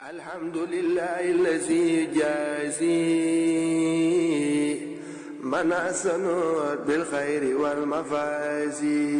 الحمد لله الذي جازي من أحسن بالخير والمفازي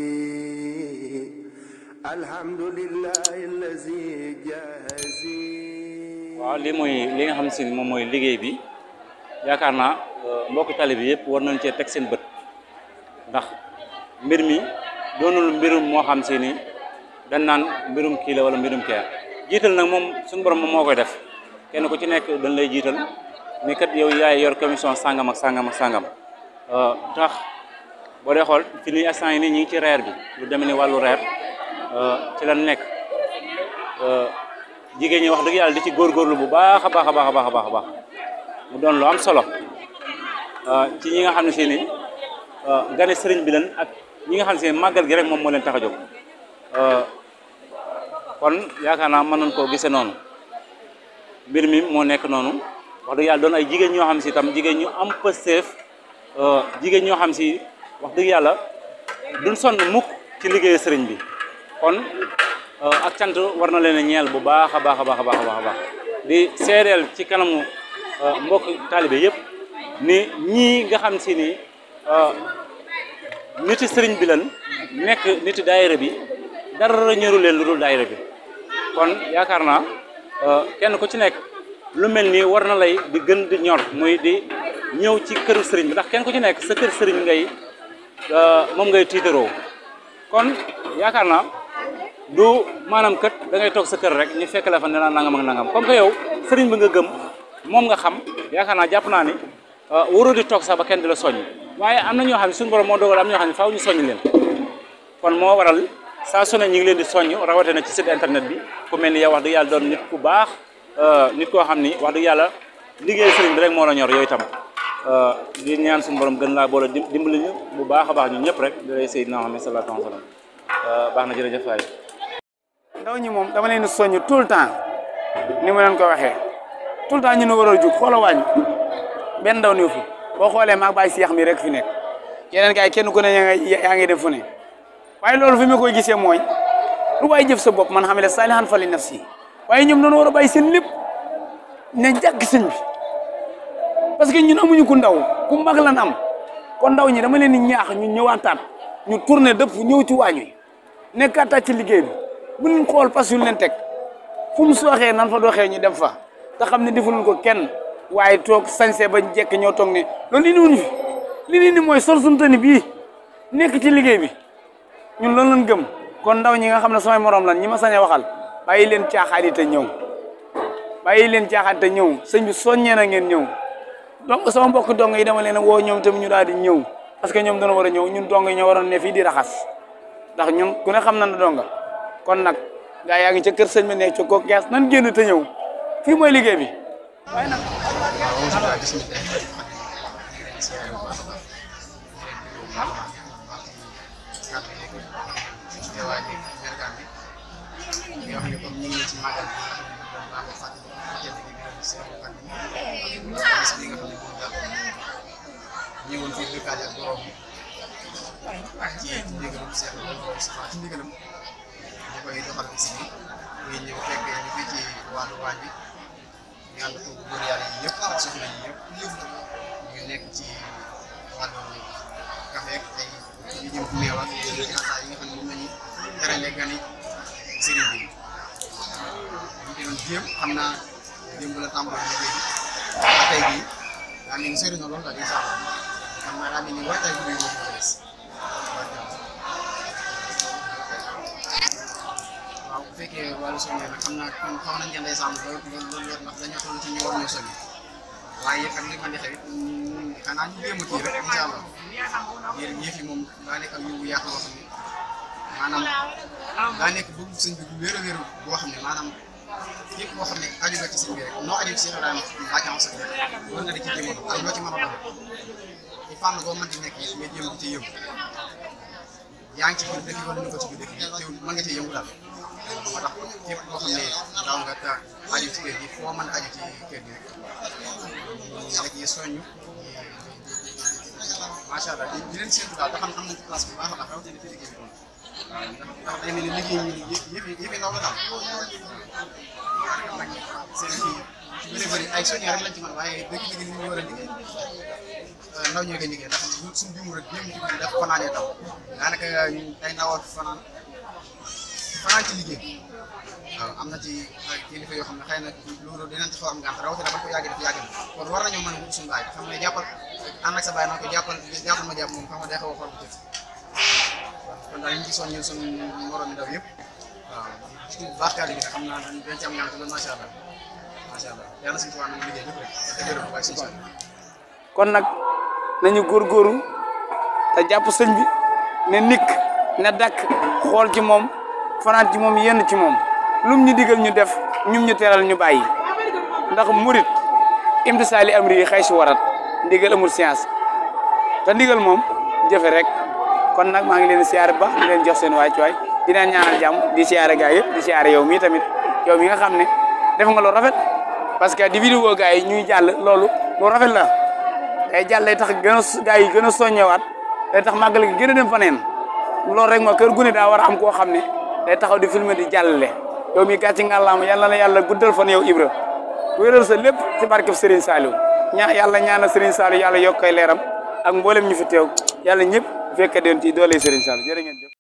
الحمد لله الذي جازي waaw lii mooy li nga xam si ni moom mooy liggéey bi yaakaar naa mbokki tali bi yëpp war nañ cee teg seen bët ndax mbir mi doonul mbirum moo xam si ni dañ naan mbirum kii la wala mbirum kee jiital nag moom suñu borom moom moo koy def kenn ku ci nekk dañ lay jiital ni kat yow yaay yor commission sangam ak sangam ak sangam tax boo dee xool fi ni instant yi nii ñi ngi ci reer bi lu demee ni wàllu reer ci lan nekk jigéen ñi wax dëgg yàlla di ci góorgóorlu bu baax a baax a baax a baax a baax mu doon lu am solo ci ñi nga xam ne si ni gane sëriñ bi lan ak ñi nga xam ne si màggal gi rek moom moo leen tax a jóg kon yaakaar naa mën nañ koo gisee noonu mbir mi moo nekk noonu wax dëgg yàlla doon ay jigéen ñoo xam si tam jigéen ñu am pësteef jigéen ñoo xam si wax dëgg yàlla duñ sonn mukk ci liggéeyu sëriñ bi kon ak cant war na leen a ñeel bu baax a baax a baax a baax a baax di seedeel ci kanamu mbokk taalibe yëpp ni ñii nga xam si ni niti sëriñ bi lan nekk niti daayira bi dara ñëru leen lu dul daayira bi kon yaakaar naa kenn ku ci nekk lu mel nii war na lay di gën di ñor muy di ñëw ci këru sëriñ bi ndax kenn ku ci nekk sa kër sëriñ ngay moom ngay tiitaroo kon yaakaar naa du maanaam kët da ngay toog sa kër rek ñu fekk la fa ne la nangam ak nangam comme que yow sëriñ bi nga gëm moom nga xam yaakaar naa jàpp naa ni waroo di toog sax ba kenn di la soññ waaye am na ñoo xam ne suñu borom moo dogal am na ñoo xam ne faaw ñu soññ leen kon moo waral saa su ne ñu ngi leen di soññ rawatina ci site internet bi ku mel ni yow wax dëgg yàlla doon nit ku baax nit koo xam ni wax dëgg yàlla liggéey sëriñ bi rek moo la ñor yooyu tam di ñaan suñu borom gën laa boole dimbali ñu bu baax a baax ñun ñëpp rek di lay Seydina Muhammad sallallahu alayhi wa sallam baax na jërëjëf waay ndaw ñi moom dama leen di soññ tout le temps ni ma leen ko waxee tout le temps ñu ne war a jug xoola wàññi benn ndaw ni fu boo xoolee maag bàyyi seex mi rek fi nekk yeneen gars yi kenn ku ne yaa ngi def fu ne waaye loolu fi ma koy gisee mooy lu waay jëf sa bopp man xam ne saalihan fali nafsi waaye ñoom dañoo war a bàyyi seen lépp ne jàkk sëñ bi parce que ñun amuñu ku ndaw ku mag lan am kon ndaw ñi dama leen di ñaax ñu ñëwaataat ñu tourné dëpp ñëw ci waañ wi nekkaataat ci liggéey bi bu ñu xool pas yu leen teg fu mu sooxee nan fa doxee ñu dem fa te xam ne defuñu ko kenn waaye toog sañse ba jekk ñoo toog ne loolu indi wuñu fi li ni indi mooy sol suñu tani bii nekk ci liggéey bi ñun loolu lañ gëm kon ndaw ñi nga xam ne samay morom lan ñi ma sañ a waxal bàyyi leen caaxaan yi te ñëw bàyyi leen caaxaan te ñëw sëñ bi soññee na ngeen ñëw donc sama mbokk dong yi dama leen woo ñoom tamit ñu daal di ñëw parce que ñoom dana war a ñëw ñun dong yi ñoo waroon ne fii di raxas ndax ñun ku ne xam na ne donga kon nag gaa yaa ngi ca kër sëñ bi ne ca kooku gees nan génn te ñëw fii mooy liggéey bi waaye nag ñëwoon fii dëkkaale ak borom ak ci ndigalam Seex Mustafaa ci ndigalam ñu koy doxal bis bi muy ñëw fekk ñu fii ci wàllu waañ bi ñu ànd ko góor yàlla yi yëpp ak soxna yi yëpp ñu nekk ci wàllu café ak ay yu jëm meew ak ci ataa yi nga xam ne moom lañu terale gani sëriñ bi ñu doon jéem xam naa démb la tàmbali liggéey bi ba tey bii daa mel ni sori na lool daal incha allah xam naa daa mel ni waajtaay bu moo ko des waaw bu fekkee wàllu soññee nag xam naa kon xaw nañ jëndee sàmm lool lool lool ndax dañoo toll ci ñu war ñoo soññi waaye ak li ma di xewit xanaa ñu jéem a kii rek incha allah ngir yëf yi moom daa nekk ak yóbbu yaatu boo xam ne maanaam daa nekk bëgg sëñ bi bu wér a wér boo xam ne maanaam képp koo xam ne aju nga ci sëñ bi rek noo aju ci Cheikh Ibrahima laaj am sax war nga di ci jéem ak loo ci mën a doon ci fànn boo mënti nekk it nga jéem di ci yëngu yaa ngi ci biir dëkk wala ñu ko ci biir dëkk te mën nga ci yëngu daal moo tax képp koo xam ne daaw nga ta aju ci kër gi foo mën a aju ci kër gi rek ñu ngi soññu macha allah di di leen séntu daal ba xam am nañ ci place bu baax a baax rawatina fi liggéey bi doon waaw ndax ndax day mel ni liggéey ñi yëf yi yëf yi ndaw la daal bëri ay soññee rek lañ ci mën waaye dëgg dëgg ni ñu war a liggéey ndaw ñoo koy liggéey ndax suñu bimu rek ñoom ci def fanaanee taw daanaka ay ndaw fanaan fanaan ci liggéey waaw am na ci ay kilifa yoo xam ne xëy na loolu dinañ ci xaw am gànt rawatina ba ko yàgg def yàgg na kon war nañoo mën a wut suñu baay xam ne jàppal ànd ak sa baay naan ko jàppal jàppal ma jàpp moom xam nga day xaw a xool bu jëf kon daal ñu ngi ci soññu suñu moromi ndaw yëpp waaw ci bu baax kàddu gi xam naa dañ ci am gànt loolu macha allah macha allah yàlla suñu tubaab nañu liggéey ñëpp rek te gërëm waaye suñu soñ kon nag nañu góorgóorlu te jàpp sëñ bi ne nikk ne dakk xool ci moom fanaan ci moom yenn ci moom lum ñu digal ñu def ñum ñu teral ñu bàyyi ndax murit imtisaali amri yi xëy si warat ndigal amul science te ndigal moom jëfe rek kon nag maa ngi leen di siyaare ba di leen jox seen waay ci waay di leen ñaanal jàmm di siyaare gaay yëpp di siyaare yow mii tamit yow mi nga xam ne def nga lu rafet parce que di vidéo gaay yi ñuy jàll loolu lu rafet la day jàll day tax gën a gaay yi gën a soññewaat day tax màggal gi gën a dem faneen loolu rek ma kër gu ne daa war a am koo xam ne day taxaw di filmer di jàllale yow mi gàcci ngàllaama yàlla na yàlla guddal fan yow Ibra wéral sa lépp ci barkeb Serigne Saliou ñaa yàlla ñaanal Serigne Saliou yàlla yokk koy leeram ak mboolem ñu fi teew yàlla ñëpp fekk den ci doole Serigne Saliou jërë ngeen jëf